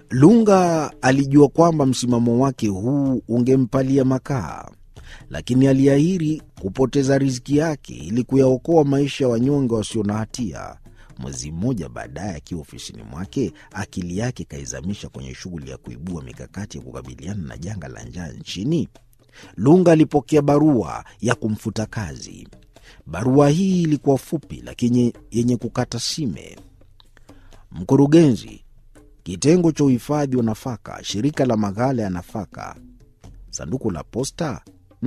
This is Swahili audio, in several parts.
Lunga alijua kwamba msimamo wake huu ungempalia makaa, lakini aliahiri kupoteza riziki yake ili kuyaokoa maisha ya wanyonge wasio na hatia. Mwezi mmoja baadaye, akiwa ofisini mwake, akili yake kaizamisha kwenye shughuli ya kuibua mikakati ya kukabiliana na janga la njaa nchini. Lunga alipokea barua ya kumfuta kazi. Barua hii ilikuwa fupi lakini yenye kukata sime. Mkurugenzi, kitengo cha uhifadhi wa nafaka, shirika la maghala ya nafaka, sanduku la posta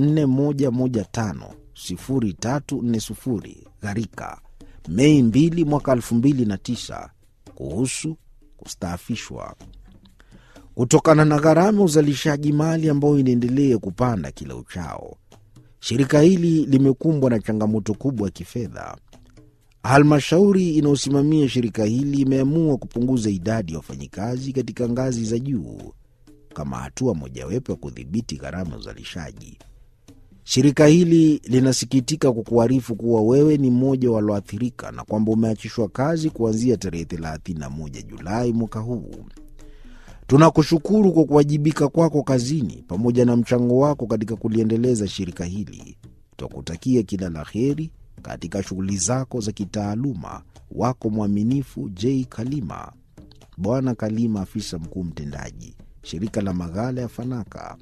41150340 Gharika, Mei 2 mwaka 2009, kuhusu kustaafishwa kutokana na gharama ya uzalishaji mali ambayo inaendelea kupanda kila uchao. Shirika hili limekumbwa na changamoto kubwa ya kifedha. Halmashauri inayosimamia shirika hili imeamua kupunguza idadi ya wafanyikazi katika ngazi za juu kama hatua mojawapo ya kudhibiti gharama ya uzalishaji. Shirika hili linasikitika kukuarifu kuwa wewe ni mmoja walioathirika na kwamba umeachishwa kazi kuanzia tarehe 31 Julai mwaka huu. Tunakushukuru kwa kuwajibika kwako kazini pamoja na mchango wako katika kuliendeleza shirika hili. Twakutakia kila la heri katika shughuli zako za kitaaluma. Wako mwaminifu J Kalima. Bwana Kalima, afisa mkuu mtendaji, shirika la maghala ya Fanaka.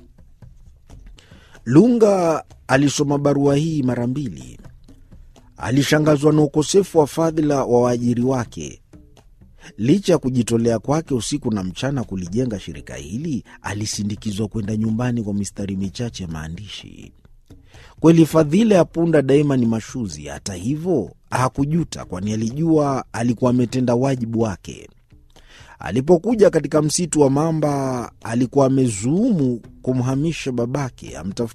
Lunga alisoma barua hii mara mbili. Alishangazwa na ukosefu wa fadhila wa waajiri wake. Licha ya kujitolea kwake usiku na mchana kulijenga shirika hili, alisindikizwa kwenda nyumbani kwa mistari michache ya maandishi. Kweli fadhila ya punda daima ni mashuzi. Hata hivyo hakujuta, kwani alijua alikuwa ametenda wajibu wake. Alipokuja katika msitu wa mamba, alikuwa amezuumu kumhamisha babake amtafute